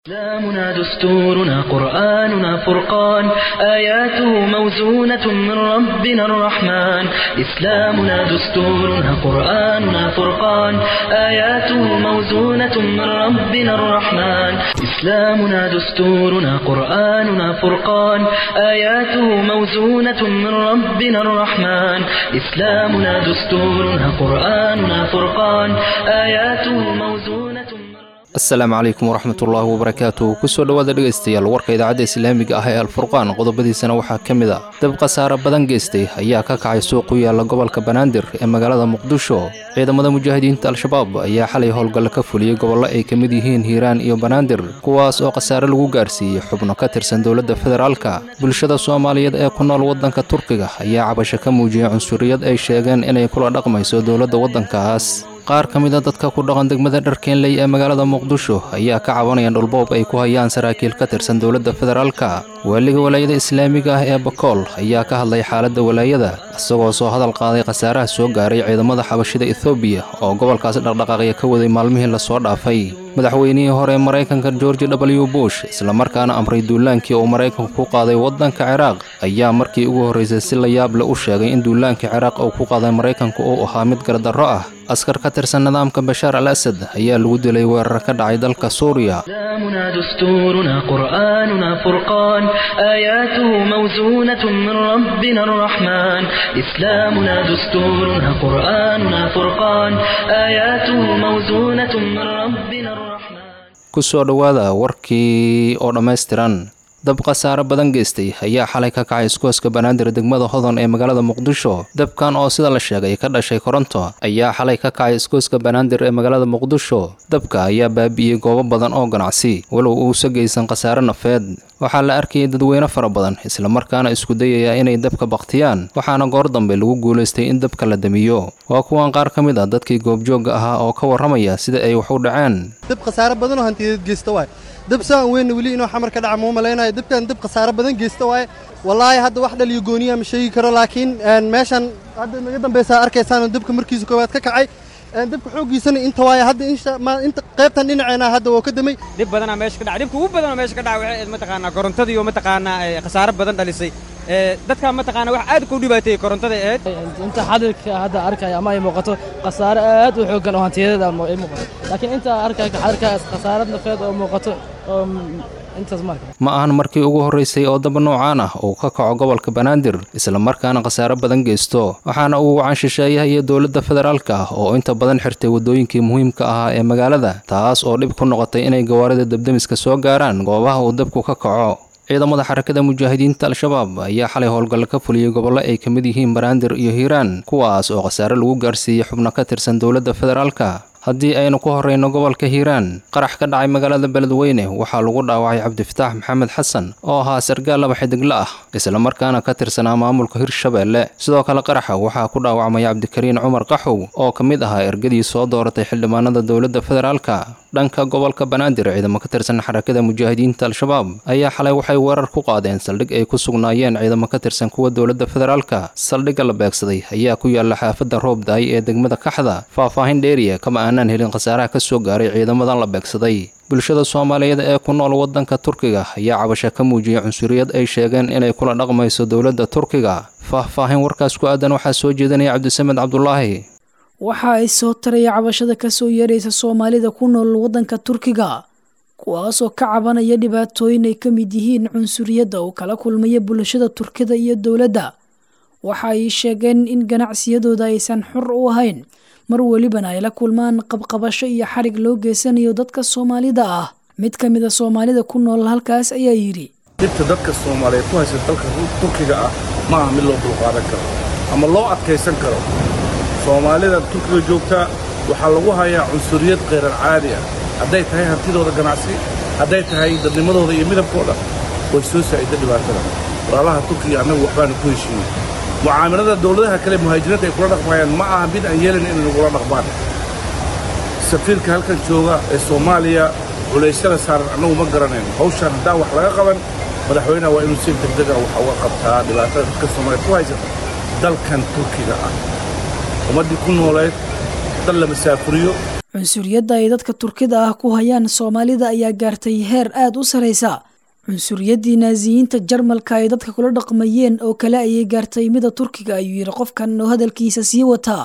إسلامنا دستورنا قرآننا فرقان آياته موزونة من ربنا الرحمن إسلامنا دستورنا قرآننا فرقان آياته موزونة من ربنا الرحمن إسلامنا دستورنا قرآننا فرقان آياته موزونة من ربنا الرحمن إسلامنا دستورنا قرآننا فرقان آياته موزونة من asalaamu calaykum waraxmatullaahi wabarakaatu kusoo dhowaada dhegaystayaal warka idaacadda islaamiga ah ee alfurqaan qodobadiisana waxaa ka mid a dab khasaare badan geystay ayaa ka kacay suuq ku yaala gobolka banaadir ee magaalada muqdisho ciidamada mujaahidiinta al-shabaab ayaa xalay howlgalle ka fuliyey gobollo ay ka mid yihiin hiiraan iyo banaadir kuwaas oo khasaare lagu gaarsiiyey xubno ka tirsan dowladda federaalka bulshada soomaaliyeed ee ku nool waddanka turkiga ayaa cabasho ka muujiyey cunsuriyad ay sheegeen inay kula dhaqmayso dowladda waddankaas qaar ka mid a dadka ku dhaqan degmada dharkeenley ee magaalada muqdisho ayaa ka cabanaya dhulboob ay ku hayaan saraakiil ka tirsan dowladda federaalka waaliga walaayada islaamiga ah ee bakool ayaa ka hadlay xaaladda walaayada isagoo soo hadal qaaday khasaaraha soo gaaray ciidamada xabashida ethoobiya oo gobolkaas dhaqdhaqaaqya ka waday maalmihii lasoo dhaafay madaxweynihii hore ee maraykanka george w bush islamarkaana amray duulaankii uu maraykanku ku qaaday waddanka ciraaq ayaa markii ugu horraysay si la yaab le u sheegay in duulaankii ciraaq uu ku qaaday maraykanku uu ahaa mid gardarro ah askar ka tirsan nidaamka bashaar al asad ayaa lagu dilay weerar ka dhacay dalka suuriya إسلامنا دستورنا قرآننا فرقان آياته موزونة من ربنا الرحمن إسلامنا دستورنا قرآننا فرقان آياته موزونة من ربنا الرحمن kusoo dhowaada warkii oo dhammaystiran dab khasaare badan geystay ayaa xalay ka kacay iskooska banaadir degmada hodon ee magaalada muqdisho dabkan oo sida la sheegay ka dhashay koronto ayaa xalay ka kacay iskooska banaadir ee magaalada muqdisho dabka ayaa baabi'iyey goobo badan oo ganacsi walow uusa geysan khasaare nafeed waxaa la arkayay dadweyne fara badan islamarkaana isku dayaya inay dabka baktiyaan waxaana goor dambe lagu guulaystay in dabka la damiyo waa kuwan qaar ka mid a dadkii goobjoogga ahaa oo ka warramaya sida ay wax u dhaceen dab khasaare badanoo hantiyadeed geysta waay dab saan weynna weli inuu xamar ka dhaca muu malaynayo dabkan dab khasaare badan geysta waaye wallaahi hadda wax dhaliyo gooniya ma sheegi karo laakiin meeshan hadda naga dambaysaa arkaysaan dabka markiisa koowaad ka kacay dabka xooggiisana inta waaye hadda inta qaybtan dhinaceena hadda woo ka damay dhib badanaa meesha ka dhaca dhibka ugu badanoo meesha ka dhaca waxay mataqaanaa korontadii oo mataqaanaa khasaare badan dhalisay dadka mataqaanaa wax aad ku dhibaateeyey korontada ahayd inta xadalka hadda arkaya ama ay muuqato khasaare aad u xooggan oo hantiyadeeda ay muuqato laakiin inta arkaya xadalka khasaarad nafeed oo muuqato oo intaas marka ma ahan markii ugu horraysay oo daba noocaan ah uu ka kaco gobolka banaadir islamarkaana khasaare badan geysto waxaana uu wacan shisheeyaha iyo dowladda federaalka ah oo inta badan xirtay waddooyinkii muhiimka ahaa ee magaalada taas oo dhib ku noqotay inay gawaarida dabdemiska soo gaaraan goobaha uu dabku ka kaco ciidamada xarakada mujaahidiinta al-shabaab ayaa xalay howlgalle ka fuliyey gobollo ay ka mid yihiin banaadir iyo hiiraan kuwaas oo khasaare lagu gaarsiiyey xubno ka tirsan dowladda federaalka haddii aynu ku horrayno gobolka hiiraan qarax ka dhacay magaalada beledweyne waxaa lagu dhaawacay cabdifataax maxamed xasan oo ahaa sargaal laba xidigle ah islamarkaana ka tirsanaa maamulka hirshabeelle sidoo kale qaraxa waxaa ku dhaawacmaya cabdikariin cumar qaxow oo ka mid ahaa ergadii soo dooratay xildhibaanada dowladda federaalka dhanka gobolka banaadir ciidamo ka tirsan xarakada mujaahidiinta al-shabaab ayaa xalay waxay weerar ku qaadeen saldhig ay ku sugnaayeen ciidamo ka tirsan kuwa dowladda federaalka saldhigga la beegsaday ayaa ku yaala xaafadda roobdaay ee degmada kaxda faahfaahin dheeriya kama aanaan helin khasaaraha ka soo gaaray ciidamadan la beegsaday bulshada soomaaliyeed ee ku nool waddanka turkiga ayaa cabasho ka muujiyey cunsuriyad ay sheegeen inay kula dhaqmayso dowladda turkiga faahfaahin warkaas ku aadan waxaa soo jeedinaya cabdisamed cabdulaahi waxa ay soo taraya cabashada ka soo yeeraysa soomaalida ku nool waddanka turkiga kuwaasoo ka cabanaya dhibaatooyin ay ka mid yihiin cunsuriyadda oo kala kulmaya bulshada turkida iyo dowladda waxa ay sheegeen in ganacsiyadooda aysan xor u ahayn mar welibana ay la kulmaan qabqabasho iyo xarig loo geysanayo dadka soomaalida ah mid ka mid a soomaalida ku nool halkaas ayaa yidhi dhibta dadka soomaaliyeed ku haysa dalka turkiga ah ma aha mid loo dulqaadan karo ama loo adkaysan karo soomaalida turkiga joogta waxaa lagu hayaa cunsuriyad khayrar caadi ah hadday tahay hantidooda ganacsi hadday tahay dadnimadooda iyo midabkooda way soo saa'ida dhibaatada walaalaha turkiga annagu waxbaanu ku heshiiyey mucaamalada dawladaha kale muhaajiriinta ay kula dhaqmayaan ma aha mid aan yeelin inay nagula dhaqmaan safiirka halkan jooga ee soomaaliya culaysyada saaran annagu ma garanayno hawshaan haddaan wax laga qaban madaxweynaha waa inuu si degdega wax uga qabtaa dhibaatada dadka soomaaliyeed ku haysata dalkan turkiga ah ummaddii ku nooleed dal la masaafuriyo cunsuriyadda ay dadka turkida ah ku hayaan soomaalida ayaa gaartay heer aada u saraysa cunsuriyaddii naasiyiinta jarmalka ay dadka kula dhaqmayeen oo kale ayay gaartay mida turkiga ayuu yidhi qofkan oo hadalkiisa sii wataa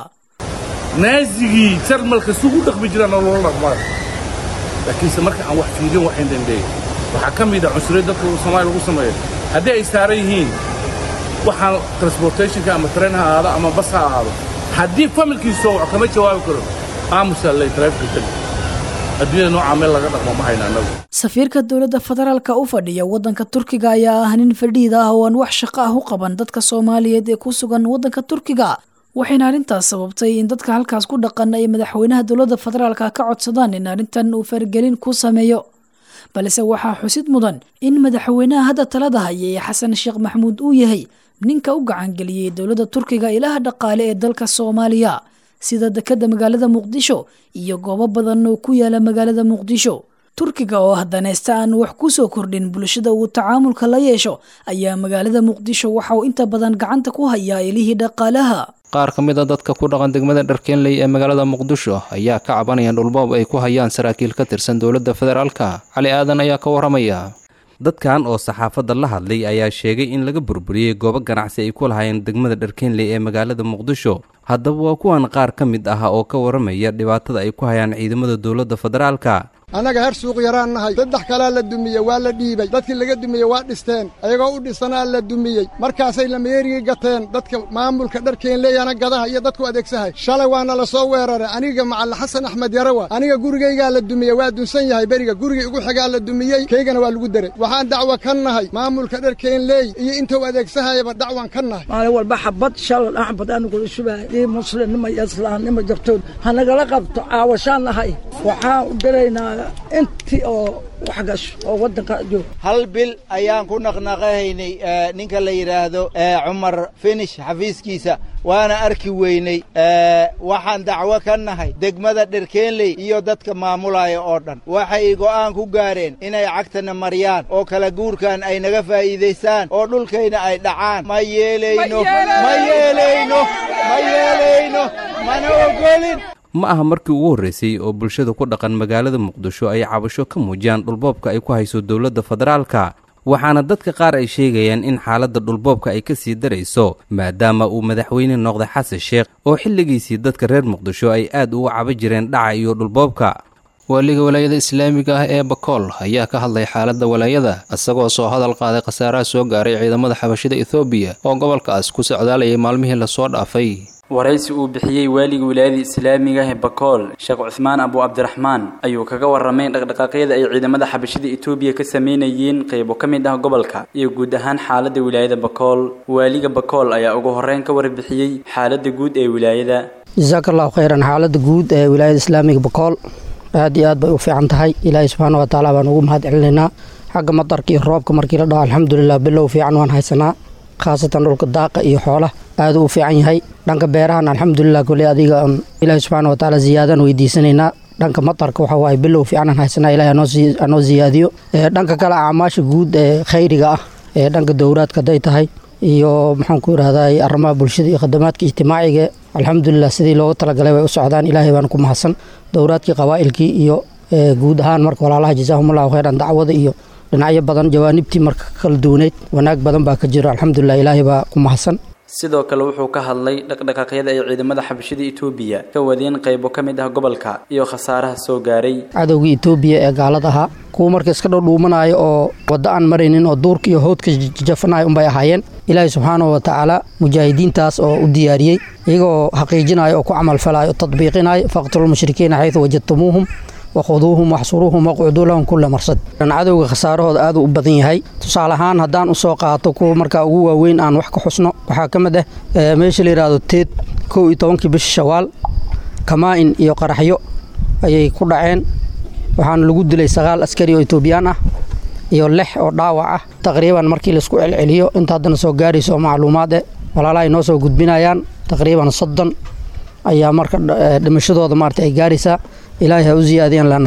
naazigii jarmalka sugu dhaqmi jiraan oo loola dhaqmaa laakiinse marka aan wax fiirin waxayn dhandheey waxaa ka mid a cunsuriyad dadka soomaaliya lagu sameeyo haddii ay saaran yihiin waxaan transportationka ama tren ha ahaado ama bas ha ahaado haddii familkiisoo wax kama jawaabi karo aamusaa lay taraafika tagi adduunyada noocaa meel laga dhaqmo ma hayna annagu safiirka dowladda federaalka u fadhiya waddanka turkiga ayaa ah nin fadhiid ah oo aan wax shaqo ah u qaban dadka soomaaliyeed ee ku sugan waddanka turkiga waxayna arrintaas sababtay in dadka halkaas ku dhaqan ay madaxweynaha dowladda federaalka ka codsadaan in arrintan uu faragelin ku sameeyo balse waxaa xusid mudan in madaxweynaha hadda talada haya ee xasan sheekh maxamuud uu yahay ninka u gacangeliyey dowladda turkiga ilaha dhaqaale ee dalka soomaaliya sida dekadda magaalada muqdisho iyo goobo badan oo ku yaala magaalada muqdisho turkiga oo hadaneysta aan wax ku soo kordhin bulshada uu tacaamulka la yeesho ayaa magaalada muqdisho waxa uu inta badan gacanta ku hayaa ilihii dhaqaalaha qaar ka mid a dadka ku dhaqan degmada dharkeenley ee magaalada muqdisho ayaa ka cabanaya dhulboob ay ku hayaan saraakiil ka tirsan dowladda federaalka cali aadan ayaa ka waramaya dadkan oo saxaafadda la hadlay ayaa sheegay in laga burburiyey goobo ganacsi ay ku lahaayeen degmada dharkeenley ee magaalada muqdisho haddaba waa kuwan qaar ka mid ah oo ka waramaya dhibaatada ay ku hayaan ciidamada dowladda federaalka annaga her suuq yaraan nahay saddex kalaa la dumiyey waa la dhiibay dadkii laga dumiyey waa dhisteen ayagoo u dhisanaa la dumiyey markaasay lameerigii gateen dadka maamulka dharkeenleeyana gadaha iyo dadku adeegsahay shalay waana la soo weeraray aniga macalla xasan axmed yarawa aniga gurigaygaa la dumiyey waa dunsan yahay beriga gurigii igu xigaa la dumiyey kaygana waa lagu deray waxaan dacwo ka nahay maamulka dharkeenleey iyo intuu adeegsahayaba dacwan ka nahay maalin walba xabad shalal axbad anigula shubahay dii muslimnimo iyo islaamnimo jirtood hanagala qabto caawashaan nahay waxaan u diraynaa intii oo wax gasho oo waddanka joog hal bil ayaan ku naqnaqahaynay ninka la yidhaahdo cumar finish xafiiskiisa waana arki weynay waxaan dacwo ka nahay degmada dherkeenley iyo dadka maamulaya oo dhan waxay go'aan ku gaareen inay cagtana mariyaan oo kala guurkan ay naga faa'iidaystaan oo dhulkayna ay dhacaan ma yeelayno ma yeelayno ma yeelayno mana ogolin ma aha markii ugu horreysay oo bulshada ku dhaqan magaalada muqdisho ay cabasho ka muujiyaan dhulboobka ay ku hayso dowladda federaalka waxaana dadka qaar ay sheegayaan in xaaladda dhulboobka ay ka sii darayso maadaama uu madaxweyne noqday xasan sheekh oo xilligiisii dadka reer muqdisho ay aad uga caba jireen dhaca iyo dhulboobka waaliga walaayada islaamiga ah ee bakool ayaa ka hadlay xaaladda walaayada isagoo soo hadal qaaday khasaaraha soo gaaray ciidamada xabashida ethoobiya oo gobolkaas ku socdaalayay maalmihii lasoo dhaafay waraysi uu bixiyey waaliga wilaayada islaamiga ah ee bakool sheekh cuhmaan abu cabdiraxmaan ayuu kaga warramay dhaqdhaqaaqyada ay ciidamada xabashida etoobiya ka sameynayeen qaybo ka mid ah gobolka iyo guud ahaan xaaladda wilaayada bakool waaliga bakool ayaa ugu horreyn ka warbixiyey xaaladda guud ee wilaayada jasaaka allahu khayran xaaladda guud ee wilaayada islaamiga bakool aad iyo aad bay u fiican tahay ilaahay subxaana wa tacaala baan ugu mahad celinaynaa xagga madarka iyo roobka markii la dhaho alxamdulilah bilow fiican waan haysanaa khaasatan dhulka daaqa iyo xoola aaduu u fiican yahay dhanka beerahan alxamdulilah kole adiga on ilaahi subxaana wa tacaala ziyaadaan weydiisanaynaa dhanka matarka waxa waaye bilow fiicanaan haysanaa ilahi anoo ziyaadiyo dhanka kale acmaasha guud ee khayriga ah ee dhanka dowraadka hadday tahay iyo maxaan ku idhahdaa arrimaha bulshada iyo khadamaadka ijtimaaciga alxamdulilah sidii loogu talagalay way u socdaan ilaahay baan ku mahadsan dowraadkii qabaa'ilkii iyo guud ahaan marka walaalaha jazaahumullahu khayran dacwada iyo dhinacyo badan jawaanibtii marka kala duwaneyd wanaag badan baa ka jiro alxamdulilah ilaahay baa ku mahadsan sidoo kale wuxuu ka hadlay dhaqdhaqaaqyada ay ciidamada xabashida etoobiya ka wadeen qaybo ka mid ah gobolka iyo khasaaraha soo gaaray cadowgii etoobiya ee gaalada ahaa kuwa marka iska dhowdhuumanaayo oo waddo aan maraynin oo duurka iyo howdka jafanayo unbay ahaayeen ilaahay subxaanahu wa tacaala mujaahidiintaas oo u diyaariyey iyagoo xaqiijinayo oo ku camalfalayo o tadbiiqinayo faqtulmushrikiina xaydu wajadtumuuhum wakhuduuhum waxsuruuhum waqcuduu lahum kulla marsad cadowga khasaarahooda aaduu u badan yahay tusaale ahaan haddaan usoo qaato kuwa markaa ugu waaweyn aan wax ka xusno waxaa ka mid ah meesha la yidhaahdo teed kow iyo tobankii bisha shawaal kamaa-in iyo qaraxyo ayay ku dhaceen waxaana lagu dilay sagaal askari oo etoobiyaan ah iyo lix oo dhaawac ah taqriiban markii laisku celceliyo inta haddana soo gaarayso oo macluumaad eh walaalaha ay noo soo gudbinayaan taqriiban soddon ayaa marka dhimashadooda maarata ay gaaraysaa ilaahay ha u ziyaadiyaan lana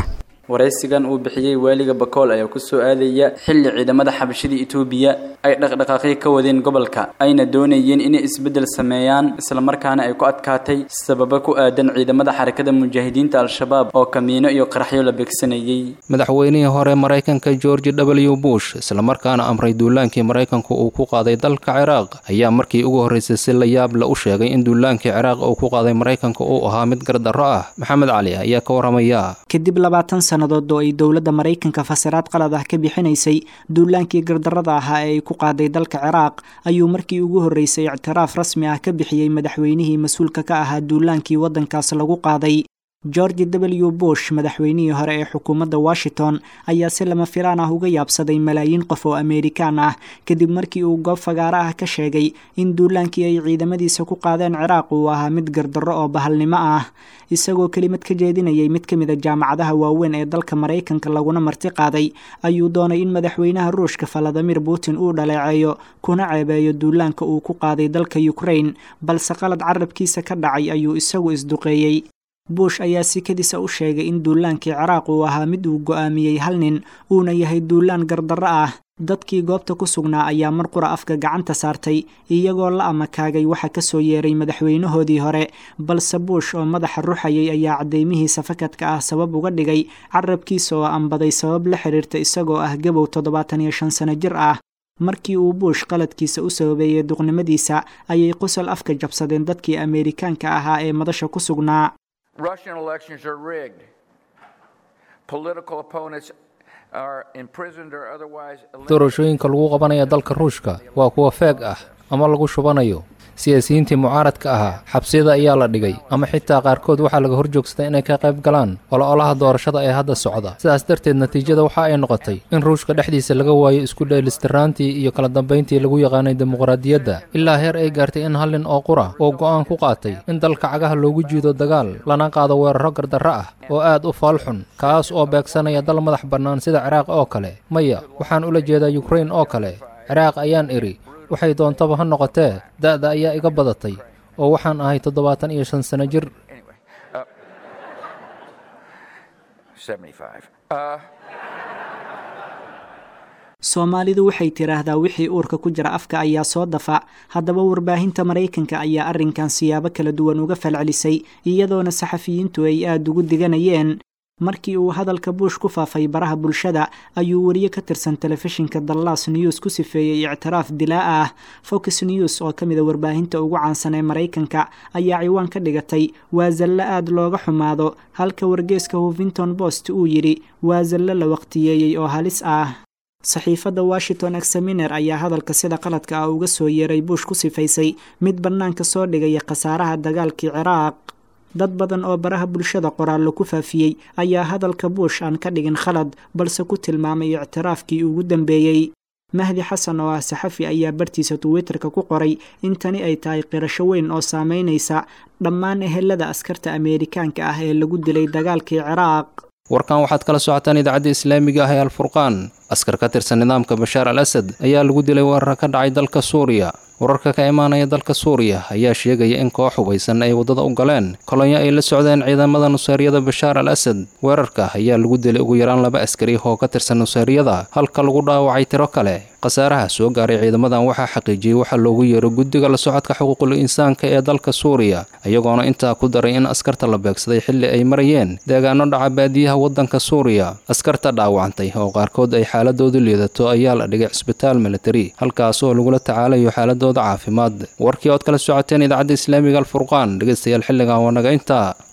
waraysigan uu bixiyey waaliga bakool ayaa ku soo aadaya xilli ciidamada xabashida itoobiya ay dhaqdhaqaaqyo ka wadeen gobolka ayna doonayeen inay isbeddel sameeyaan islamarkaana ay ku adkaatay sababa ku aadan ciidamada xarakada mujaahidiinta al-shabaab oo kamiino iyo qaraxyo la beegsanayey madaxweynihii hore maraykanka george w bush islamarkaana amray duulaankii maraykanku uu ku qaaday dalka ciraaq ayaa markii ugu horreysay si la yaab la u sheegay in duulaankii ciraaq uu ku qaaday maraykanka uu ahaa mid gardarro ah maxamed cali ayaa ka waramaya kadib labaatan sannadood oo ay dowladda maraykanka fasiraad qalad ah ka bixinaysay duulaankii gardarrada ahaa ee ay ku qaaday dalka ciraaq ayuu markii ugu horreysay ictiraaf rasmi ah ka bixiyey madaxweynihii mas-uulka ka ahaa duulaankii waddankaas lagu qaaday george w bush madaxweynihii hore ee xukuumadda washington ayaa si lama filaan ah uga yaabsaday malaayiin qof oo ameerikaan ah kadib markii uu goob fagaaro ah ka sheegay in duulaankii ay ciidamadiisa ku qaadeen ciraaq uu ahaa mid gardarro oo bahalnimo ah isagoo kelimad ka jeedinayay mid ka mid a jaamacadaha waaweyn ee dalka maraykanka laguna marti qaaday ayuu doonay in madaxweynaha ruushka valadimir putin uu dhaleeceeyo kuna ceebeeyo duulaanka uu ku qaaday dalka ukraine balse qalad carabkiisa ka dhacay ayuu isagu isduqeeyey bush ayaa sikadiisa u sheegay in duulaankii ciraaq uu ahaa mid uu go'aamiyey hal nin uuna yahay duulaan gardarro ah dadkii goobta ku sugnaa ayaa mar qura afka gacanta saartay iyagoo la amakaagay waxa ka soo yeeray madaxweynahoodii hore balse bush oo madaxa ruxayay ayaa caddeymihiisa fakadka ah sabab uga dhigay carabkiisa oo ambaday sabab la xiriirta isagoo ah gabow toddobaatan iyo shan sano jir ah markii uu bush qaladkiisa u sababeeyey duqnimadiisa ayay qosol afka jabsadeen dadkii ameerikaanka ahaa ee madasha ku sugnaa Russian elections are rigged. Political opponents are imprisoned or otherwise doorashooyinka lagu qabanaya dalka ruushka waa kuwa feeg ah ama lagu shubanayo siyaasiyiintii mucaaradka ahaa xabsiyada ayaa la dhigay ama xitaa qaarkood waxaa laga horjoogsaday inay ka qayb galaan ololaha doorashada ee hadda socda sidaas darteed natiijada waxa ay noqotay in ruushka dhexdiisa laga waayo isku dheelistiraantii iyo kala dambayntii lagu yaqaanay dimuqraadiyadda ilaa heer ay gaartay in hal nin oo qura uu go'aan ku qaatay in dalka cagaha loogu jiido dagaal lana qaado weeraro gardarro ah oo aad u faalxun kaas oo beegsanaya dal madax bannaan sida ciraaq oo kale maya waxaan ula jeedaa yukrain oo kale ciraaq ayaan idhi waxay doontaba ha noqotee da'da ayaa iga badatay oo waxaan ahay toddobaatan iyo shan sano jir soomaalidu waxay tidhaahdaa wixii uurka ku jira afka ayaa soo dafa haddaba warbaahinta maraykanka ayaa arrinkan siyaabo kala duwan uga falcelisay iyadoona saxafiyiintu ay aada ugu diganayeen markii uu hadalka buush ku faafay baraha bulshada ayuu wariye ka tirsan telefishinka dallas news ku sifeeyey ictiraaf dilaa ah fox news oo ka mid a warbaahinta ugu caansan ee maraykanka ayaa ciwaan ka dhigatay waa zallo aad looga xumaado halka wargeeska huffington post uu yidhi waa zallo la waqtiyeeyey oo halis ah saxiifadda washington examiner ayaa hadalka sida qaladka ah uga soo yeeray buush ku sifaysay mid bannaanka soo dhigaya khasaaraha dagaalkii ciraaq dad badan oo baraha bulshada qoraallo ku faafiyey ayaa hadalka buush aan ka dhigin khalad balse ku tilmaamay ictiraafkii ugu dambeeyey mahdi xasan oo ah saxafi ayaa bartiisa twitterka ku qoray in tani ay tahay qirasho weyn oo saameynaysa dhammaan ehelada askarta ameerikaanka ah ee lagu dilay dagaalkii ciraaq warkan waxaad kala socotaan idaacadda islaamiga ah ee alfurqaan askar ka tirsan nidaamka bashaar al asad ayaa lagu dilay weerar ka dhacay dalka suuriya wararka ka imaanaya dalka suuriya ayaa sheegaya in koox hubaysan ay waddada u galeen kolonyo ay la socdeen ciidamada nuseeriyada bashaar al asad weerarka ayaa lagu dilay ugu yaraan laba askari oo ka tirsan nuseeriyada halka lagu dhaawacay tiro kale khasaaraha soo gaaray ciidamadan waxaa xaqiijiyey waxaa loogu yeero guddiga la socodka xuquuqul insaanka ee dalka suuriya iyagoona intaa ku daray in askarta la beegsaday xilli ay marayeen deegaano dhaca baadiyaha waddanka suuriya askarta dhaawacantay oo qaarkood ay xaaladoodu liidato ayaa la dhigay cisbitaal militari halkaas oo lagula tacaalayo xaaladooda caafimaad warkii ood kala socoteen idaacadda islaamiga alfurqaan dhegeystayaal xilligan waa naga intaa